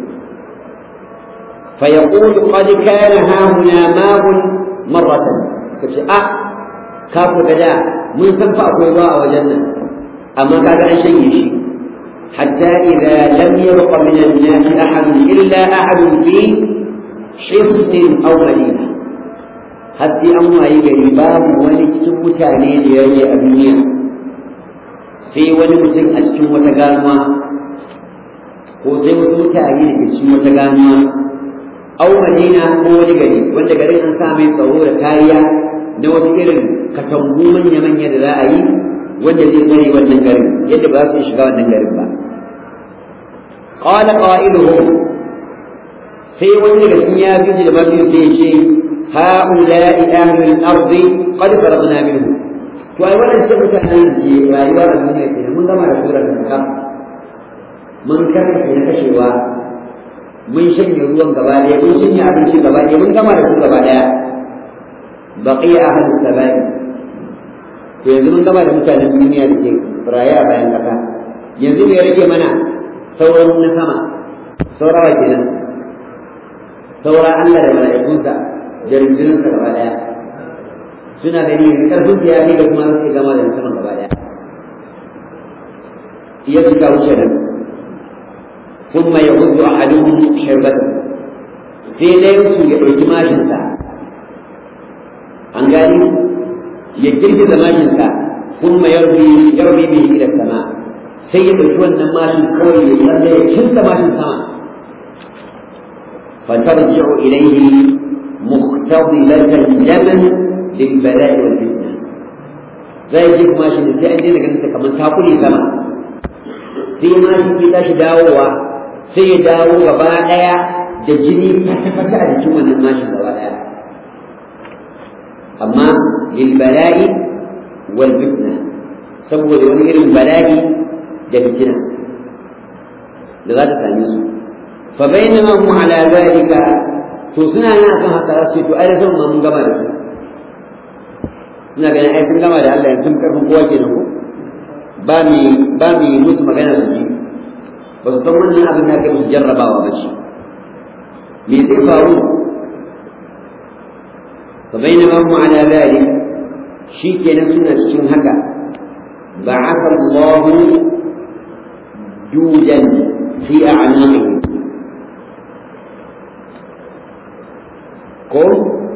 fa yaqulu qad kana ha huna ma'un marratan kace a ka ku da mun san fa akwai ruwa a wajen nan amma kaga an shanye shi hatta idza lam yabqa min an-nas ahad illa ahad fi hisn aw madina har sai an waye gari babu wani cikin mutane da yayi a duniya sai wani mutum a cikin wata ganuwa ko sai wasu mutane da ke cikin wata ganuwa au madina ko wani gari wanda garin an sa mai tsaro da kariya na wasu irin katangu manya-manya da za a yi wanda zai tsare wannan garin yadda ba su shiga wannan garin ba qala qailuhum sai wani daga cikin ya fi da mafi sai ya ce ha'ula'i ahlul ardi qad faradna minhu to ai wannan ce mutanen ke rayuwa a duniya kenan mun gama da surar nan mun karkace na kashewa mun shanye ruwan gaba ɗaya mun shanye abinci gaba ɗaya mun gama da su gaba ɗaya baqiya ahlu sabai to yanzu mun gama da mutanen duniya da ke raye a bayan kasa yanzu me rage mana sauran na sama saurawa kenan saura Allah da mala'ikunsa da rundunansa gaba ɗaya suna gani yanzu karfin su ya ne da kuma su gama da musamman gaba daya iya su ka wuce nan kuma ya hudu a hadin shirbata sai dai su ya ɗauki mashinsa an gani ya girgiza mashinsa kuma ya rubi ya rubi mai ila sama sai ya ɗauki wannan mashin kawai ya tsalle ya cinta mashin sama فترجع إليه مقتضبة الجمل للبلاء والفتنة zai ji kuma shi sai an daina ganin ta kamar ta kule sama sai ma shi ke tashi dawowa sai ya dawo gaba daya da jini fata-fata a jikin wannan mashin gaba daya amma lil bala'i wal fitna saboda wani irin bala'i da fitina da za ta same su fa bainama hum ala zalika to suna nan akan haka sai to ai da mun gama da su suna ganin ai sun gama da Allah yanzu karfin kowa ke ko ba mi ba mi musu magana su ji ba su san wannan abin da kai jarrabawa ba shi me zai faru fa bainama hum ala dhalik shikenan suna cikin haka ba'atha Allah judan fi a'naqihim ko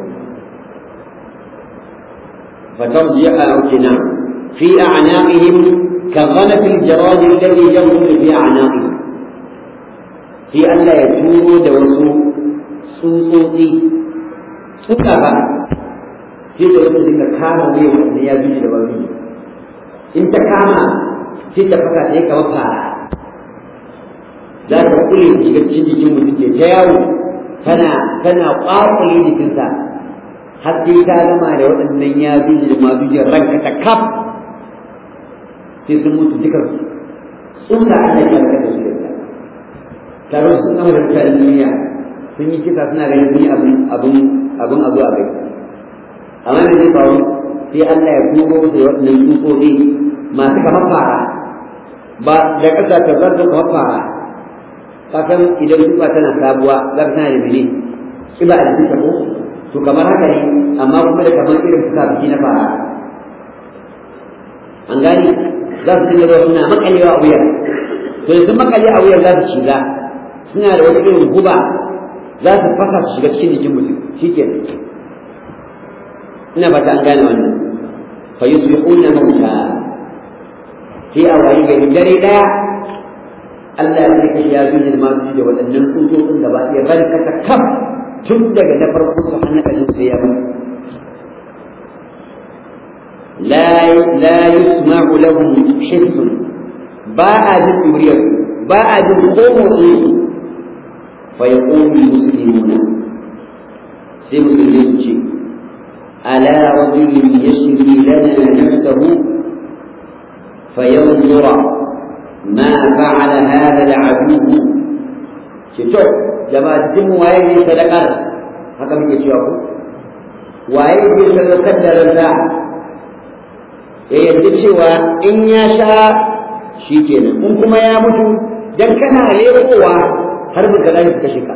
فترجع أوكنا في أعناقهم كغلف الجراد الذي يغلف في أعناقهم في أن لا يتوبوا دوسوا سوطوطي سكبا في دوسوا ذلك كاما بيه وأن يبيج دوابيه انت كاما في تفكا تيكا وفارا za ta kule ta shiga cikin jikin mutum ke ta yawo tana tana ƙwaƙule jikinsa har sai ta gama da waɗannan ya zuji da ma zujiyar ranka ta kaf sai sun mutu dukan tsunda Allah ya raka da su da taro sun gama da mutanen duniya sun yi kisa suna ganin sun yi abin abin abin a zo a gai amma da zai faru sai Allah ya kuro da waɗannan tsutsotsi masu kamar fara ba da ƙasa ta zarzo kamar fara kasan idan tuba tana sabuwa za ka tana da mene kiba da tuka ko to kamar haka ne amma kuma da kamar irin fuka biki na fara an gani za su dinga zuwa suna makalewa a wuya to yanzu makale a wuya za su shiga suna da wata irin guba za su fasa su shiga cikin jikin mutum shikenan ina fata an gane wannan fa yusbihuna mauta sai a wayi gari dare daya Allah ya saka ya zuwa ma su da waɗannan tsutsotsin da ba iya bari kasa kam tun daga na farko su hannun kashin sai ya bari لا لا يسمع لهم حس باء ذكريه باء ذكره فيقوم المسلمون سي مسلمين ألا رجل يشري لنا نفسه فينظر ما فعل هذا العدو شوف جماعة الدم وايه صدقة هكذا بيجي يقول وايه صدقة درجة ya yarda cewa in ya sha shi kenan in kuma ya mutu dan kana lekowa har buka za ka kashe ka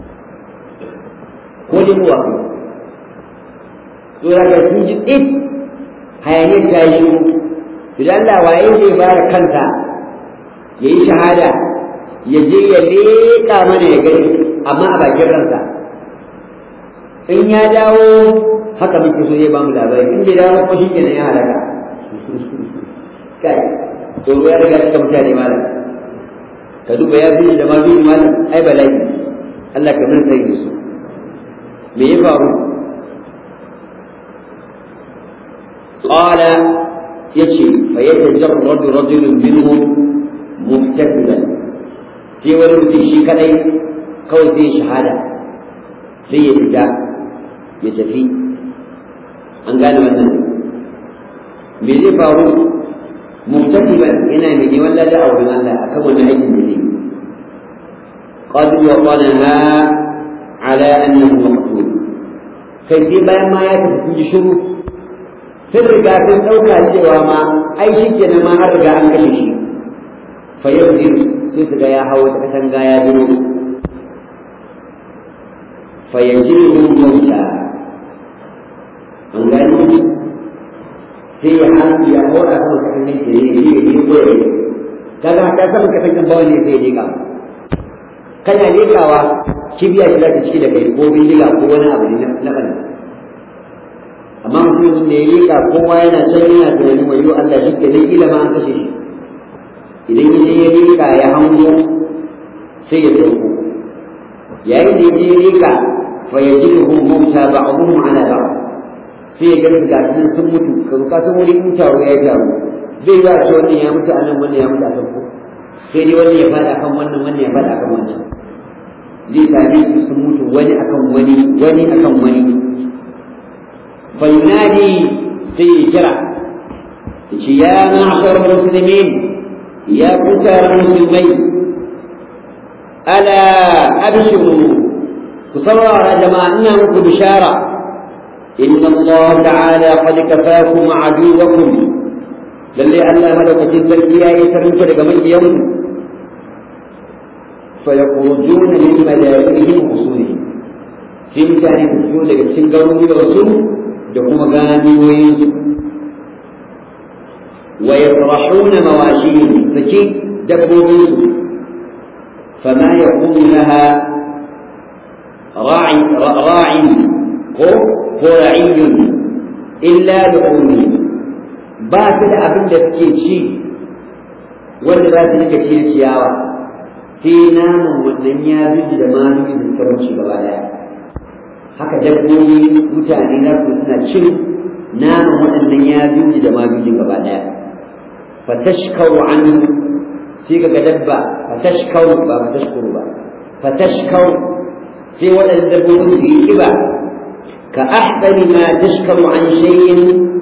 ko lekowa ko to daga sun ji tsit hayaniyar ta yi shiru idan Allah waye zai bara kanta ya yi shahada ya je ya leƙa mana ya gani amma a bakin ransa in ya dawo haka muke so zai ba mu labari in bai dawo ko shi kenan ya halaka kai to ya riga suka mutane malam ka duba ya bi da ma bi malam ai bala'i Allah ka mun sai su me ya faru qala yace fa yatajarradu rajulun minhum muhtasiban sai wani mutum shi kadai kawai zai shahada sai ya fita ya tafi an gane wannan me zai faru muhtasiban yana mai neman lada a wurin Allah akan wannan aikin da zai qad waqanaha ala annahu maqtul kai sai bayan ma ya tafi sun ji shiru sun riga sun ɗauka cewa ma ai shi kenan ma an riga an kashe shi fa yanzir sai su ga ya hawo ta katanga ya biro fa yanziru mauta an gani sai ya hannu ya hora sama kasan nan ke ne ne ne ko ya kaga ta sama kasan kan bawa ne sai ya leka kana lekawa kibiya shi za ta ciki da kai ko bindiga ko wani abu ne na kan amma mutumin da ya leka kowa yana can yana tunanin wayo Allah shi ke nan kila ma an kashe shi idan ya je ya leka ya hango sai ya sauko yayin da ya je ya leka fa yajiduhum mauta ba'dhum ala ba'd sai ya ga ga sun mutu kan ka san wani in taro ya taro zai ga ce wannan ya mutu anan wannan ya mutu a ko sai dai wannan ya fada kan wannan wannan ya fada kan wannan zai same su sun mutu wani akan wani wani akan wani fa yunadi sai ya kira yace ya ma'shar muslimin ya kutar musulmai ala abshiru ku saurara jama'a ina muku bishara إن الله تعالى قد كفاكم عدوكم للي ألا ملك جدا يا يسرن كده من يوم فيخرجون من مدائنهم وصولهم في مكان يخرجون لك السنجرون ورسول دقوم غانوين ويفرحون مواشيهم سكي دبوا فما يقوم لها راعي راعي ko ra'iyyun illa lu'umi ba su da abin da suke ci wanda za su rika ci ciyawa sai naman wannan ya zuji da manuyi da suka wuce gaba daya haka dabbobi mutane na su suna cin naman waɗannan ya zuji da manuyi gaba daya fatashkaru an sai ka ga dabba fatashkaru ba fatashkuru ba fatashkaru sai waɗannan dabbobi su yi kiba كأحسن ما تشكر عن شيء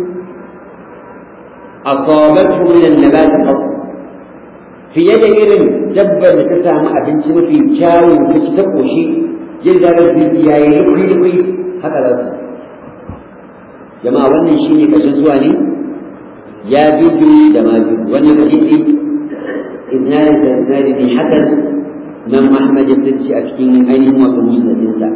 أصابته من النبات قط في يد إرم دبر تسامع بنت في كاو في تقوشي جلد ربي يا يلقي لقي هكذا جماعة wannan shine kashin zuwa ne ya juju da ma juju wannan hadisi idnani da idnani ne hakan nan Muhammad ya tsinci a cikin ainihin wato musnadinsa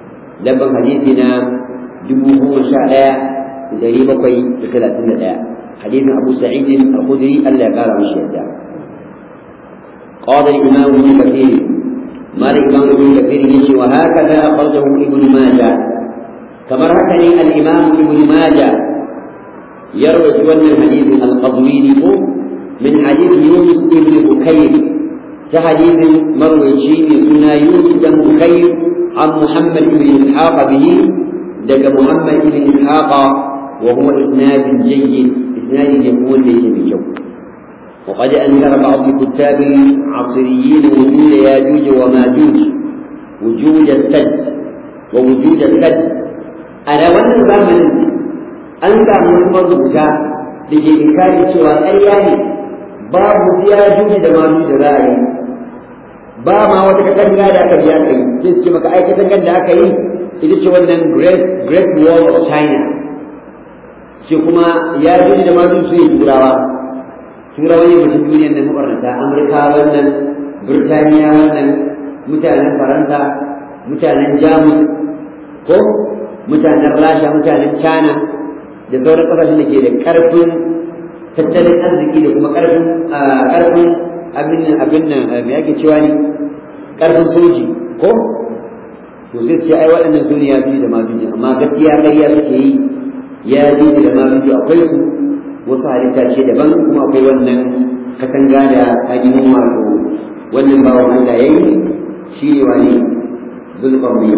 dabban hadisi na dubu goma sha ɗaya da ɗari bakwai da talatin da ɗaya hadisin Abu Sa'id al-Khudri Allah ya kara mishi yadda قال الإمام ابن كثير مالك الإمام ابن كثير يجي وهكذا أخرجه ابن ماجه كما ركني الإمام ابن ماجه يروي أن الحديث القضويني من حديث يونس بن بكير كحديث مروي شيء سنة يونس بن بكير عن محمد بن إسحاق به دق محمد بن إسحاق وهو إسناد جيد إسناد يكون ليس بجو وقد أنكر بعض الكتاب العصريين وجود ياجوج وماجوج وجود السد ووجود السد أنا وانا زمن أنت من مرضى لكي إنكار سوى أيام باب ياجوج وماجوج رأي ba ma wata katanga da aka biya kai sai su ce maka ai katangar da aka yi ita ce wannan great great wall of china shi kuma ya ji da ma su yi turawa turawa ne mutum duniyar nan mabarnata amurka wannan birtaniya wannan mutanen faransa mutanen jamus ko mutanen rasha mutanen china da sauran kasashen da ke da karfin tattalin arziki da kuma karfin karfin abin nan abin nan me yake cewa ne karfin soji ko to sai sai ai waɗannan su ne ya fi da mafi amma gaskiya ƙarya suke yi ya ji da mafi akwai su wasu halitta ce daban kuma akwai wannan katanga da ainihin wato wannan bawan Allah ya yi shi ne wani zulƙarni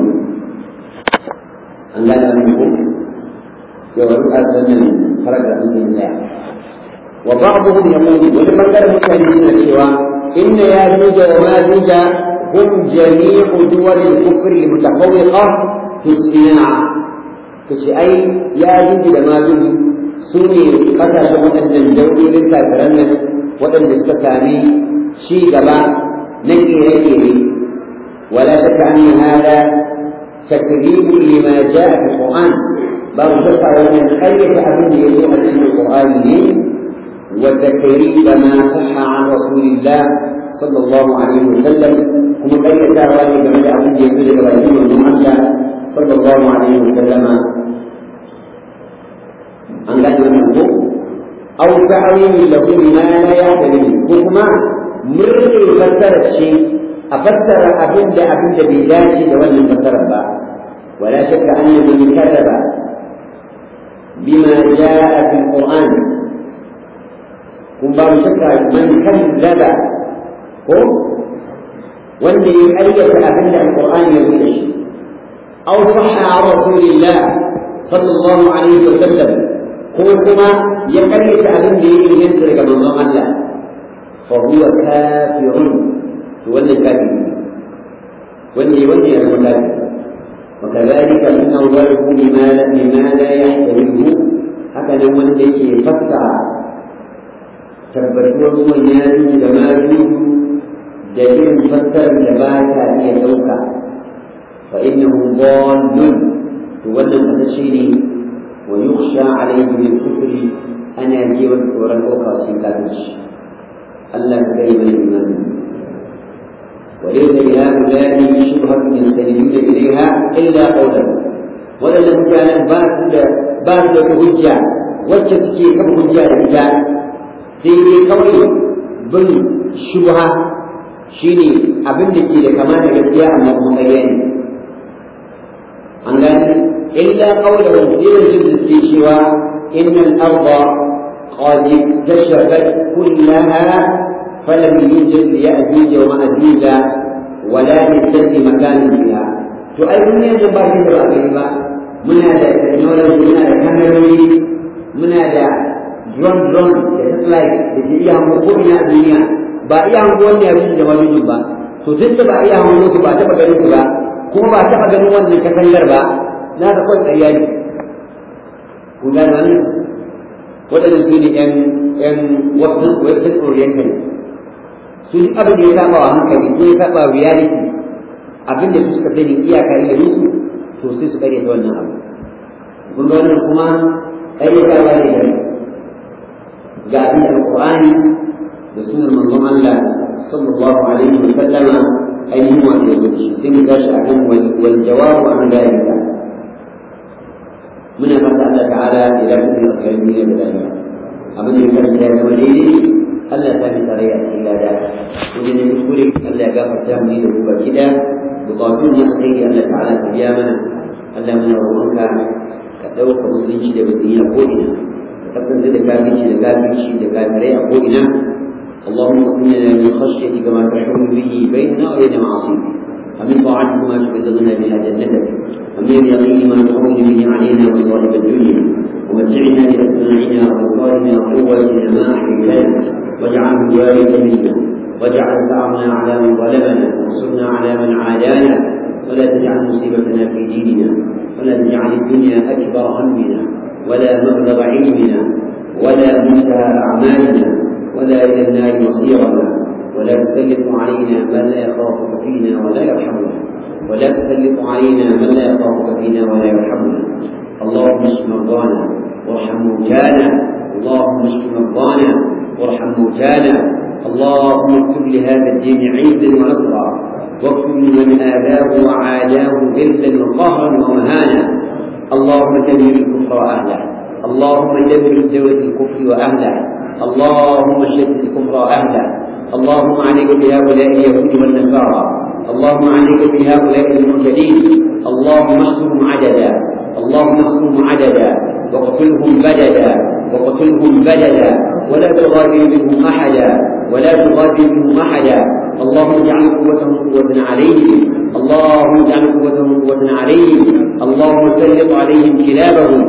an gane abin ko yawa duk a sannan faragar sun tsaya wa ba'dhum yaqulu wani bangaren mutane suna cewa inna ya juja wa ma juja hum jami'u duwal al-kufr al-mutafawwiqa fi as-sina'a kace ai ya juja da ma juja su ne kasashen waɗannan daulolin kafiran nan waɗanda suka sami ci gaba na ƙere-ƙere wala ta ka'ani hada takribu lima ja'a fi Qur'an babu shakka wannan ƙaryata abin da ya zo a cikin Qur'ani ne wa takriba ma sahha an Rasulillah sallallahu alaihi wa sallam kuma ƙaryatawa ne game da abin da ya zo daga bakin manzon Allah sallallahu alaihi wa sallama an gane wannan ko aw ta'wili lahu ma la yahtadi ko kuma murne fassara ce a fassara abin da abin da bai dace da wannan fassarar ba wala shakka anna man kadaba bima jaa fi alquran kun ba shakka man kadzaba ko wanda ya ayyata abin da alqur'ani ya zo da shi aw sahha rasulillah sallallahu alaihi wa sallam ko kuma ya karyata abin da ya inganta daga manzon Allah fa huwa kafirun to wannan kafiri wanda wanda ya zama kafiri وكذلك من أوله بما بما لا يحتمله هكذا من يجي فتح tabbatuwar ruwan ya da ma da irin fassarar da ba ta iya ɗauka fa innahu dhallun to wannan fata ne ويخشى عليه بالكفر أنا جيوا ورا الأخرى سيكاتش ألا كريم الإيمان وليس لهؤلاء شبهة يستندون إليها إلا قوله ولا لم كان باسل باسل هجة وجدتك كم هجة الرجال سيدي قولي بن شبهة shine abin da ke da kama da gaskiya amma kuma ƙarya ne an gani إلا قوله إلى في سوى إن الأرض قد اكتشفت كلها فلم يوجد ليأجوج ومأجوج ولا يستدي مكان فيها تؤمن يجب أن تبقى كلمة من هذا التكنولوجي من هذا الكاميروني من هذا درون درون ساتلايت da ke iya hango ko ina a duniya ba iya hango wanda ya fi da wani ba to tun da ba iya hango su ba taɓa ganin su ba kuma ba taɓa ganin wannan katangar ba na ga kawai ƙarya ne kun gane wani waɗanda su ne ƴan ƴan western oriental su duk abin da ya saba wa hankali ko ya saba wa reality abin da su suka sani iyaka iya musu to sai su ƙarya ta wannan abu kun ga wannan kuma ƙarya ta ba ne da ga abin da alƙur'ani da sunan manzon Allah sallallahu alaihi wa sallama ainihin wato ya wuce sai mu tashi akan wal jawabu an dalika muna fata Allah ta'ala ya lafi da alkhairin da lafiya abin da ya karanta ya zama daidai Allah ya sami tarayya a cikin lada wajen ne kuskure Allah ya gafarta mu da ku baki da bukatun na alheri Allah ta'ala ka biya mana Allah muna roƙonka ka ɗauka musulunci da musulmi a ko'ina ka kasance da kafirci da kafirci da kafirai a ko'ina اللهم اقسم لنا من خشيتك ما تحول به بيننا وبين معاصيك ومن طاعتك ما تبلغنا بها جنتك ومن اليقين ما تهون به علينا مصائب الدنيا ومتعنا باسماعنا وابصارنا وقوتنا ما احييتنا واجعله الوارث منا واجعل ثارنا على من ظلمنا وانصرنا على من عادانا ولا تجعل مصيبتنا في ديننا ولا تجعل الدنيا اكبر همنا ولا مبلغ علمنا ولا منتهى اعمالنا ولا الى النار مصيرنا ولا تسلط علينا من لا يخافك فينا ولا يرحمنا ولا تسلط علينا من لا يخافك فينا ولا يرحمنا اللهم اشف مرضانا وارحم موتانا اللهم اشف مرضانا وارحم موتانا اللهم اكتب لهذا الدين عزا ونصرا واكتب لمن آذاه وعاداه ذلا وقهرا ومهانا اللهم دمر الكفر وأهله اللهم دمر دولة الكفر وأهله اللهم شتت الكفر وأهله اللهم عليك بهؤلاء اليهود والنصارى اللهم عليك بهؤلاء المعتدين اللهم احصرهم عددا اللهم احصرهم عددا واقتلهم بددا وقتلهم بددا ولا تغادر منهم احدا ولا تغادر منهم احدا اللهم اجعل قوتهم قوة عليهم اللهم اجعل قوتهم قوة عليهم اللهم سلط عليهم كلابهم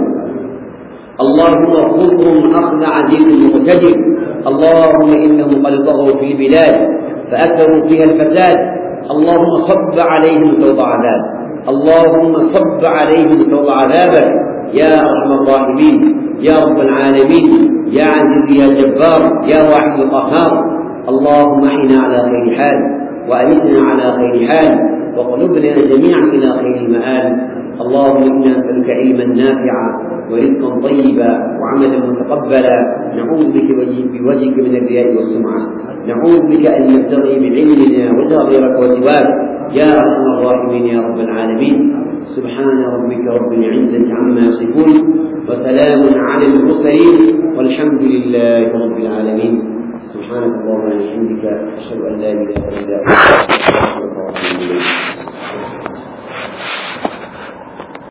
اللهم خذهم اخذ عزيز مقتدر اللهم انهم قد طغوا في البلاد فاكثروا فيها الفساد اللهم صب عليهم صوت عذاب اللهم صب عليهم صوت عذابك يا ارحم الراحمين يا رب العالمين يا عزيز يا جبار يا واحد القهار اللهم احنا على خير حال وامتنا على خير حال وقلوبنا جميعا الى خير المآل اللهم انا نسالك علما نافعا ورزقا طيبا وعملا متقبلا نعوذ بك بوجهك من الرياء والسمعه نعوذ بك ان نبتغي بعلمنا وجه غيرك وسواك يا ارحم الراحمين يا رب العالمين سبحان ربك رب العزه عما يصفون وسلام على المرسلين والحمد لله رب العالمين سبحانك اللهم وبحمدك اشهد ان لا اله الا انت استغفرك واتوب اليك